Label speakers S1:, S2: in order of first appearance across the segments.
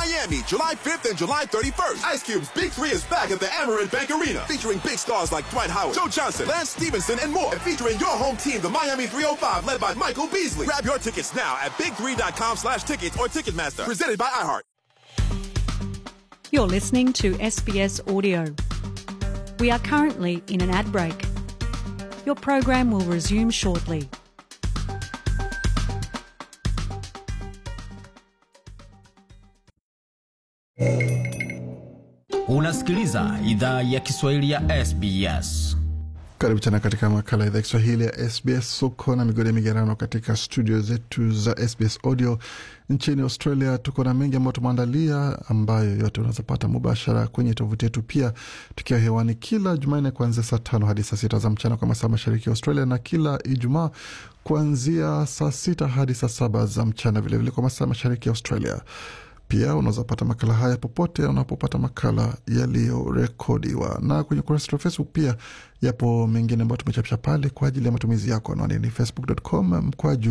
S1: Miami, July 5th and July 31st. Ice Cube's Big Three is back at the Amarant Bank Arena, featuring big stars like Dwight Howard, Joe Johnson, Lance Stevenson, and more. And featuring your home team, the Miami 305, led by Michael Beasley. Grab your tickets now at big3.com slash tickets or Ticketmaster. Presented by iHeart.
S2: You're listening to SBS Audio. We are currently in an ad break. Your program will resume shortly.
S3: Unasikiliza idhaa ya Kiswahili ya SBS.
S4: Karibu tena katika makala ya idhaa Kiswahili ya SBS. Uko na migode migerano katika studio zetu za SBS Audio nchini Australia. Tuko na mengi ambayo tumeandalia, ambayo yote unaweza pata mubashara kwenye tovuti yetu, pia tukiwa hewani kila Jumanne kuanzia saa tano hadi saa sita za mchana kwa masaa mashariki ya Australia, na kila Ijumaa kuanzia saa sita hadi saa saba za mchana vilevile vile kwa masaa mashariki ya Australia. Pia unaweza pata makala haya popote unapopata makala yaliyorekodiwa, na kwenye ukurasa wa Facebook pia yapo mengine ambayo tumechapisha pale kwa ajili ya matumizi yako. Anwani ni facebook.com mkwaju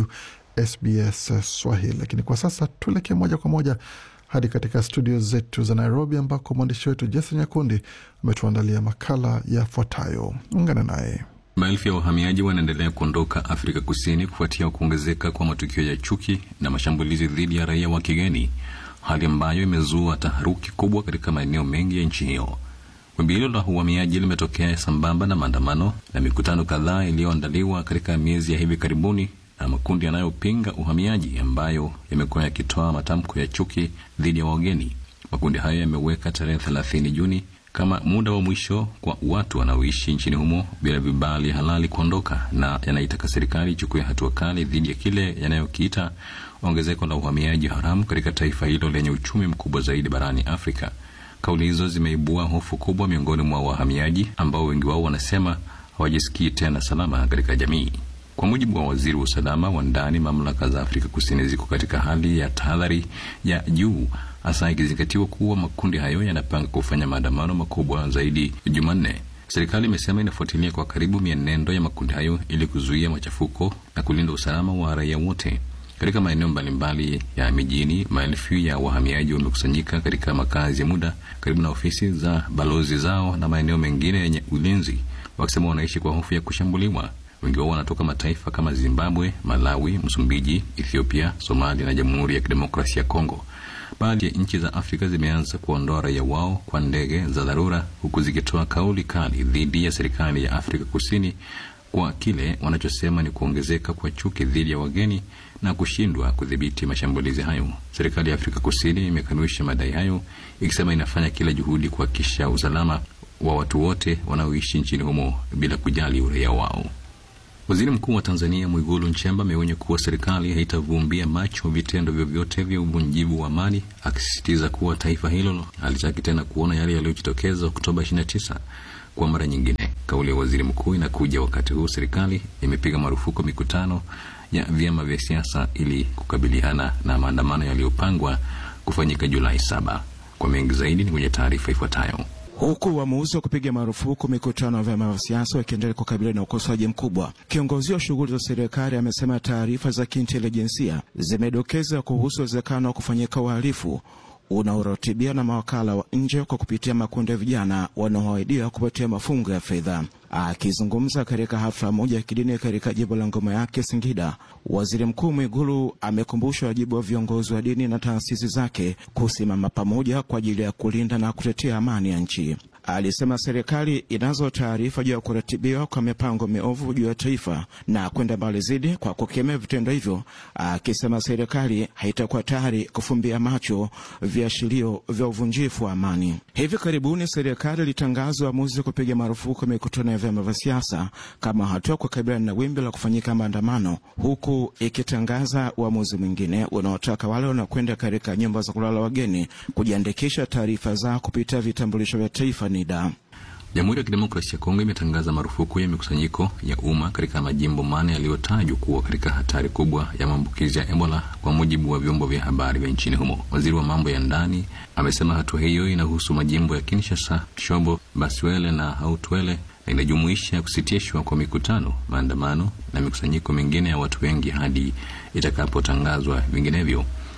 S4: SBS Swahili. Lakini kwa sasa tuelekee moja kwa moja hadi katika studio zetu za Nairobi, ambako mwandishi wetu Jason Nyakundi ametuandalia makala yafuatayo. Ungana naye.
S5: Maelfu ya wahamiaji wanaendelea kuondoka Afrika Kusini kufuatia kuongezeka kwa matukio ya chuki na mashambulizi dhidi ya raia wa kigeni, hali ambayo imezua taharuki kubwa katika maeneo mengi ya nchi hiyo. Wimbi hilo la uhamiaji limetokea sambamba na maandamano na mikutano kadhaa iliyoandaliwa katika miezi ya hivi karibuni na makundi yanayopinga uhamiaji ambayo yamekuwa yakitoa matamko ya chuki dhidi ya wageni. Makundi hayo yameweka tarehe 30 Juni kama muda wa mwisho kwa watu wanaoishi nchini humo bila vibali halali kuondoka, na yanaitaka serikali ichukue hatua kali dhidi ya kile yanayokiita ongezeko la uhamiaji haramu katika taifa hilo lenye uchumi mkubwa zaidi barani Afrika. Kauli hizo zimeibua hofu kubwa miongoni mwa wahamiaji ambao wengi wao wanasema hawajisikii tena salama katika jamii. Kwa mujibu wa waziri wa usalama wa ndani, mamlaka za Afrika Kusini ziko katika hali ya tahadhari ya juu, hasa ikizingatiwa kuwa makundi hayo yanapanga kufanya maandamano makubwa zaidi Jumanne. Serikali imesema inafuatilia kwa karibu mienendo ya makundi hayo ili kuzuia machafuko na kulinda usalama wa raia wote. Katika maeneo mbalimbali ya mijini, maelfu ya wahamiaji wamekusanyika katika makazi ya muda karibu na ofisi za balozi zao na maeneo mengine yenye ulinzi, wakisema wanaishi kwa hofu ya kushambuliwa. Wengi wao wanatoka mataifa kama Zimbabwe, Malawi, Msumbiji, Ethiopia, Somalia na Jamhuri ya Kidemokrasia ya Kongo. Baadhi ya nchi za Afrika zimeanza kuondoa raia wao kwa ndege za dharura, huku zikitoa kauli kali dhidi ya serikali ya Afrika Kusini kwa kile wanachosema ni kuongezeka kwa chuki dhidi ya wageni na kushindwa kudhibiti mashambulizi hayo. Serikali ya Afrika Kusini imekanusha madai hayo, ikisema inafanya kila juhudi kuhakikisha usalama wa watu wote wanaoishi nchini humo bila kujali uraia wao. Waziri Mkuu wa Tanzania Mwigulu Nchemba ameonya kuwa serikali haitavumbia macho vitendo vyovyote vya uvunjivu wa amani, akisisitiza kuwa taifa hilo halitaki tena kuona yale yaliyojitokeza Oktoba 29 kwa mara nyingine. Kauli ya waziri mkuu inakuja wakati huu serikali imepiga marufuku mikutano ya vyama vya siasa ili kukabiliana na maandamano yaliyopangwa kufanyika Julai saba. Kwa mengi zaidi ni kwenye taarifa ifuatayo.
S6: Huku uamuzi wa kupiga marufuku mikutano ya vyama vya siasa wakiendelea kukabiliana na ukosoaji mkubwa, kiongozi wa shughuli za serikali amesema taarifa za kiintelijensia zimedokeza kuhusu uwezekano wa kufanyika uhalifu unaoratibiwa na mawakala wa nje kwa kupitia makundi ya vijana wanaoahidiwa kupatia mafungo ya fedha. Akizungumza katika hafla moja ya kidini katika jimbo la ngoma yake Singida, waziri mkuu Mwigulu amekumbusha wajibu wa viongozi wa dini na taasisi zake kusimama pamoja kwa ajili ya kulinda na kutetea amani ya nchi. Alisema serikali inazo taarifa juu ya kuratibiwa kwa mipango miovu juu ya taifa na kwenda mbali zaidi kwa kukemea vitendo hivyo, akisema serikali haitakuwa tayari kufumbia macho viashirio vya uvunjifu wa amani. Hivi karibuni serikali ilitangaza uamuzi wa kupiga marufuku mikutano ya vyama vya siasa kama hatua kukabiliana na wimbi la kufanyika maandamano, huku ikitangaza uamuzi mwingine unaotaka wale wanaokwenda katika nyumba za kulala wageni kujiandikisha taarifa zao kupitia vitambulisho vya taifa NIDA.
S5: Jamhuri ya Kidemokrasia ya Kongo imetangaza marufuku ya mikusanyiko ya umma katika majimbo mane yaliyotajwa kuwa katika hatari kubwa ya maambukizi ya Ebola, kwa mujibu wa vyombo vya habari vya nchini humo. Waziri wa mambo ya ndani amesema hatua hiyo inahusu majimbo ya Kinshasa, Shobo, Baswele na Hautwele na inajumuisha kusitishwa kwa mikutano, maandamano na mikusanyiko mingine ya watu wengi hadi itakapotangazwa vinginevyo.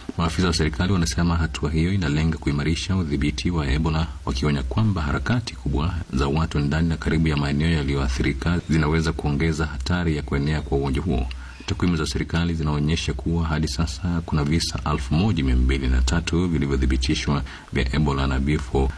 S5: Maafisa wa serikali wanasema hatua hiyo inalenga kuimarisha udhibiti wa Ebola, wakionya kwamba harakati kubwa za watu ndani na karibu ya maeneo yaliyoathirika zinaweza kuongeza hatari ya kuenea kwa ugonjwa huo. Takwimu za serikali zinaonyesha kuwa hadi sasa kuna visa elfu moja mia mbili na tatu vilivyothibitishwa vya Ebola na vifo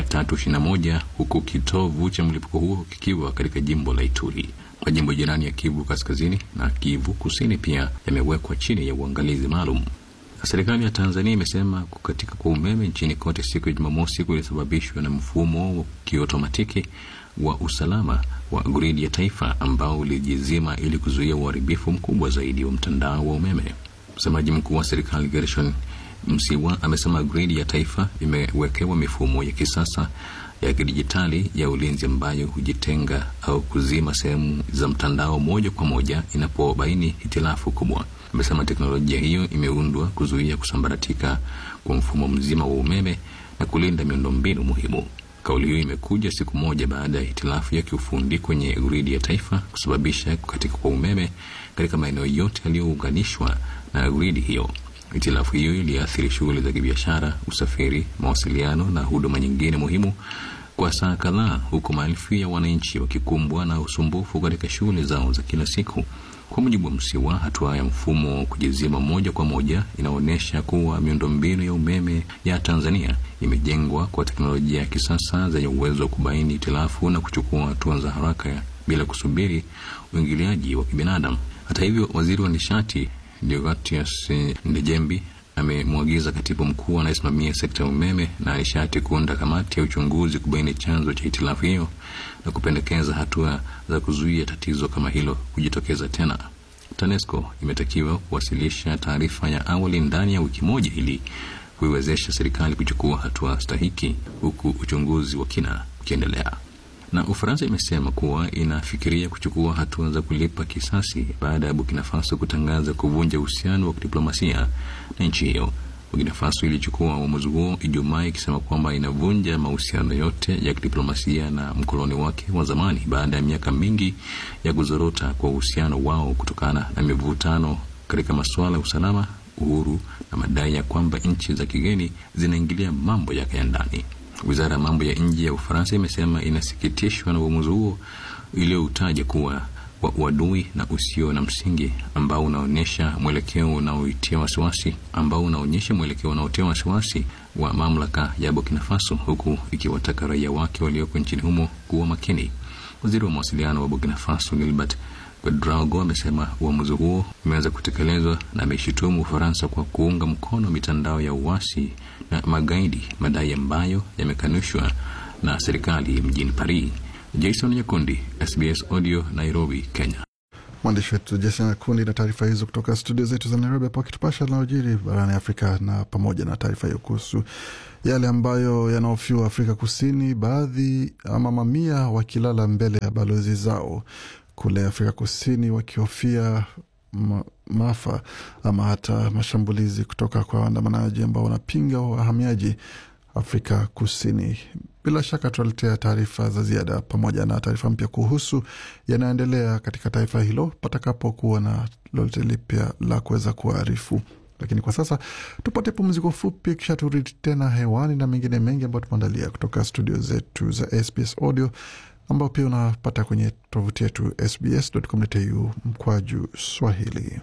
S5: 321 huku kitovu cha mlipuko huo kikiwa katika jimbo la Ituri. Majimbo jirani ya Kivu Kaskazini na Kivu Kusini pia yamewekwa chini ya uangalizi maalum. Serikali ya Tanzania imesema kukatika kwa umeme nchini kote siku ya Jumamosi kulisababishwa na mfumo wa kiotomatiki wa usalama wa gridi ya taifa ambao ulijizima ili kuzuia uharibifu mkubwa zaidi wa mtandao wa umeme. Msemaji mkuu wa serikali Gershon Msiwa amesema gridi ya taifa imewekewa mifumo ya kisasa ya kidijitali ya ulinzi ambayo hujitenga au kuzima sehemu za mtandao moja kwa moja inapobaini hitilafu kubwa. Amesema teknolojia hiyo imeundwa kuzuia kusambaratika kwa mfumo mzima wa umeme na kulinda miundombinu muhimu. Kauli hiyo imekuja siku moja baada ya hitilafu ya kiufundi kwenye gridi ya taifa kusababisha kukatika kwa umeme katika maeneo yote yaliyounganishwa na gridi hiyo. Hitilafu hiyo iliathiri shughuli za kibiashara, usafiri, mawasiliano na huduma nyingine muhimu kwa saa kadhaa, huku maelfu ya wananchi wakikumbwa na usumbufu katika shughuli zao za kila siku. Kwa mujibu wa Msiwa, hatua ya mfumo wa kujizima moja kwa moja inaonyesha kuwa miundombinu ya umeme ya Tanzania imejengwa kwa teknolojia ya kisasa zenye uwezo wa kubaini hitilafu na kuchukua hatua za haraka bila kusubiri uingiliaji wa kibinadamu. Hata hivyo, waziri wa nishati Deogratias Ndejembi amemwagiza katibu mkuu anayesimamia sekta ya umeme na nishati kuunda kamati ya uchunguzi kubaini chanzo cha hitilafu hiyo na kupendekeza hatua za kuzuia tatizo kama hilo kujitokeza tena. TANESCO imetakiwa kuwasilisha taarifa ya awali ndani ya wiki moja ili kuiwezesha serikali kuchukua hatua stahiki, huku uchunguzi wa kina ukiendelea na Ufaransa imesema kuwa inafikiria kuchukua hatua za kulipa kisasi baada ya Burkina Faso kutangaza kuvunja uhusiano wa kidiplomasia na nchi hiyo. Burkina Faso ilichukua uamuzi huo Ijumaa ikisema kwamba inavunja mahusiano yote ya kidiplomasia na mkoloni wake wa zamani baada ya miaka mingi ya kuzorota kwa uhusiano wao kutokana na mivutano katika masuala ya usalama, uhuru na madai ya kwamba nchi za kigeni zinaingilia mambo yake ya ndani. Wizara ya mambo ya nje ya Ufaransa imesema inasikitishwa na uamuzi huo iliyoutaja kuwa wa uadui na usio na msingi ambao unaonyesha mwelekeo unaoitia wasiwasi ambao unaonyesha mwelekeo unaotia wasiwasi wa mamlaka ya Burkina Faso, huku ikiwataka raia wake walioko nchini humo kuwa makini. Waziri wa mawasiliano wa Burkina Faso Gilbert Ouedraogo amesema uamuzi huo umeanza kutekelezwa na ameshutumu Ufaransa kwa kuunga mkono mitandao ya uasi na magaidi, madai ambayo yamekanushwa na serikali mjini Paris. Jason Nyakundi, SBS Audio, Nairobi, Kenya.
S4: Mwandishi wetu Jason Nyakundi na taarifa hizo kutoka studio zetu za Nairobi, hapo akitupasha linalojiri barani Afrika, na pamoja na taarifa hiyo kuhusu yale ambayo yanaofiwa Afrika Kusini, baadhi ama mamia wakilala mbele ya balozi zao kule Afrika Kusini wakihofia ma, maafa ama hata mashambulizi kutoka kwa waandamanaji ambao wanapinga wahamiaji Afrika Kusini. Bila shaka tutaletea taarifa za ziada pamoja na taarifa mpya kuhusu yanayoendelea katika taifa hilo patakapokuwa na lolote lipya la kuweza kuarifu. Lakini kwa sasa tupate pumziko fupi, kisha turudi tena hewani na mengine mengi ambayo tumeandalia kutoka studio zetu za SBS Audio ambao pia unapata kwenye tovuti yetu sbs.com.au mkwaju Swahili.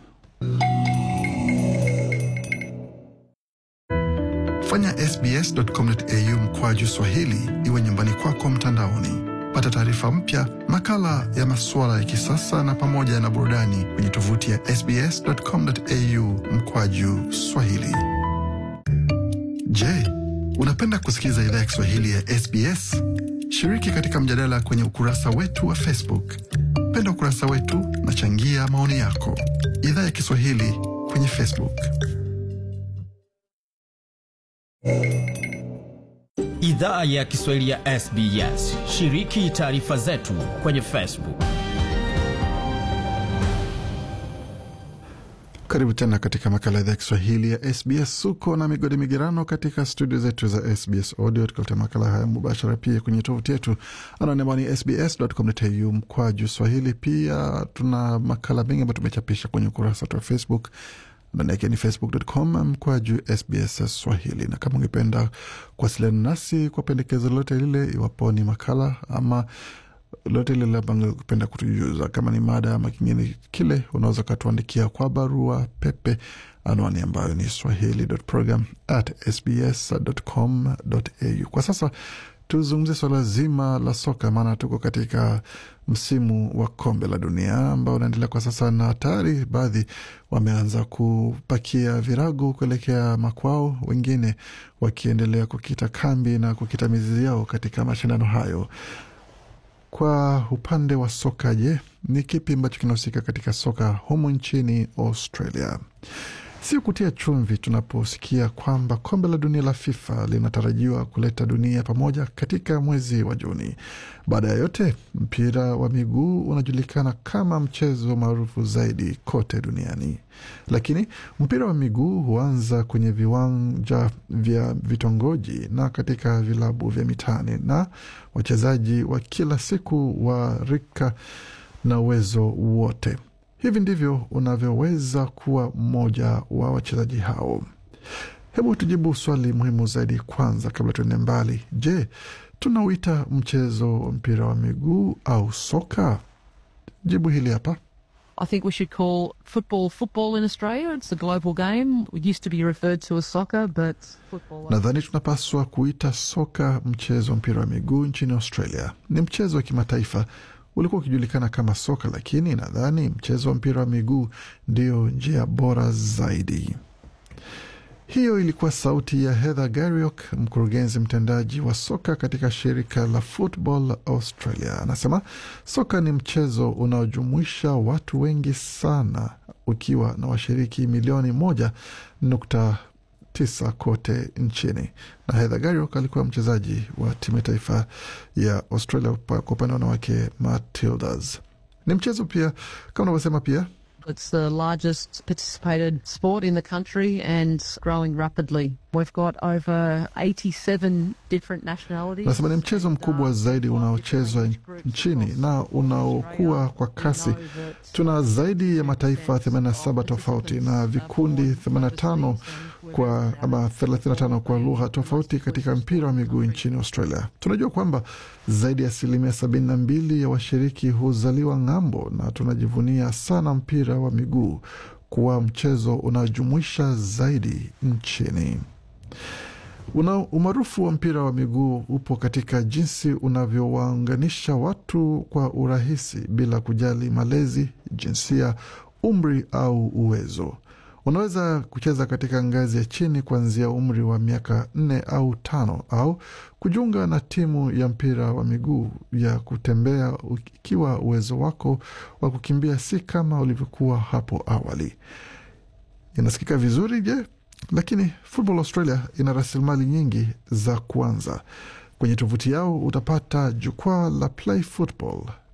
S4: Fanya sbs.com.au mkwaju Swahili iwe nyumbani kwako mtandaoni. Pata taarifa mpya, makala ya masuala ya kisasa na pamoja na burudani kwenye tovuti ya sbs.com.au mkwaju Swahili. Je, unapenda kusikiliza idhaa ya Kiswahili ya SBS? Shiriki katika mjadala kwenye ukurasa wetu wa Facebook. Penda ukurasa wetu na changia maoni yako. Idhaa ya Kiswahili kwenye Facebook.
S3: Idhaa ya Kiswahili ya SBS. Shiriki taarifa zetu kwenye Facebook.
S4: Karibu tena katika makala ya idhaa ya Kiswahili ya SBS. Suko na migodi migerano katika studio zetu za SBS Audio, tukaleta makala haya mubashara pia kwenye tovuti yetu anaone ambao ni sbs.com.au mkwaju swahili. Pia tuna makala mengi ambayo tumechapisha kwenye ukurasa wetu wa Facebook ndani yake ni facebook.com mkwaju SBS Swahili. Na kama ungependa kuwasiliana nasi kwa pendekezo lolote lile, iwapo ni makala ama lolote lile ambalo ungependa kutujuza, kama ni mada ama kingine kile, unaweza ukatuandikia kwa barua pepe, anwani ambayo ni swahili.program at sbs.com.au. Kwa sasa tuzungumzie swala zima la soka, maana tuko katika msimu wa kombe la dunia ambao unaendelea kwa sasa, na tayari baadhi wameanza kupakia virago kuelekea makwao, wengine wakiendelea kukita kambi na kukita mizizi yao katika mashindano hayo. Kwa upande wa soka, je, ni kipi ambacho kinahusika katika soka humu nchini Australia? Si kutia chumvi tunaposikia kwamba kombe la dunia la FIFA linatarajiwa kuleta dunia pamoja katika mwezi wa Juni. Baada ya yote, mpira wa miguu unajulikana kama mchezo maarufu zaidi kote duniani, lakini mpira wa miguu huanza kwenye viwanja vya vitongoji na katika vilabu vya mitaani, na wachezaji wa kila siku wa rika na uwezo wote Hivi ndivyo unavyoweza kuwa mmoja wa wachezaji hao. Hebu tujibu swali muhimu zaidi kwanza, kabla tuende mbali. Je, tunauita mchezo wa mpira wa miguu au soka? Jibu hili hapa.
S7: I think we should call football football in Australia. It's a global game. It used to be referred to as soccer, but football.
S4: Nadhani tunapaswa kuita soka mchezo wa mpira wa miguu nchini Australia. Ni mchezo wa kimataifa ulikuwa ukijulikana kama soka, lakini nadhani mchezo wa mpira wa miguu ndio njia bora zaidi. Hiyo ilikuwa sauti ya Heather Gariok, mkurugenzi mtendaji wa soka katika shirika la Football Australia. Anasema soka ni mchezo unaojumuisha watu wengi sana, ukiwa na washiriki milioni moja nukta tisa kote nchini. Na Heather Gariok alikuwa mchezaji wa timu ya taifa ya Australia kwa upande wa wanawake Matildas. Ni mchezo pia kama unavyosema pia
S7: It's the largest participated sport in the country and growing rapidly. We've got over 87 different nationalities.
S4: Nasema ni mchezo
S7: and,
S4: mkubwa
S7: uh,
S4: zaidi
S7: five
S4: unaochezwa
S7: different age groups
S4: nchini
S7: across
S4: na
S7: Australia.
S4: unaokuwa kwa
S7: We
S4: kasi.
S7: know that,
S4: Tuna
S7: uh,
S4: zaidi ya mataifa 87
S7: of
S4: tofauti na
S7: participants, uh,
S4: vikundi
S7: born
S4: 85
S7: overseas and
S4: kwa
S7: we're
S4: ama
S7: proud
S4: 35 kwa
S7: of
S4: lugha
S7: the
S4: tofauti
S7: most
S4: katika
S7: inclusive
S4: mpira wa
S7: sport in the
S4: miguu
S7: country.
S4: nchini Australia. Tunajua kwamba zaidi ya asilimia 72 ya washiriki huzaliwa ng'ambo, na tunajivunia sana mpira wa miguu kuwa mchezo unaojumuisha zaidi nchini. Una umaarufu wa mpira wa miguu upo katika jinsi unavyowaunganisha watu kwa urahisi bila kujali malezi, jinsia, umri au uwezo. Unaweza kucheza katika ngazi ya chini kuanzia umri wa miaka nne au tano au kujiunga na timu ya mpira wa miguu ya kutembea ikiwa uwezo wako wa kukimbia si kama ulivyokuwa hapo awali. Inasikika vizuri je? Lakini Football Australia ina rasilimali nyingi za kuanza. Kwenye tovuti yao utapata jukwaa la Play Football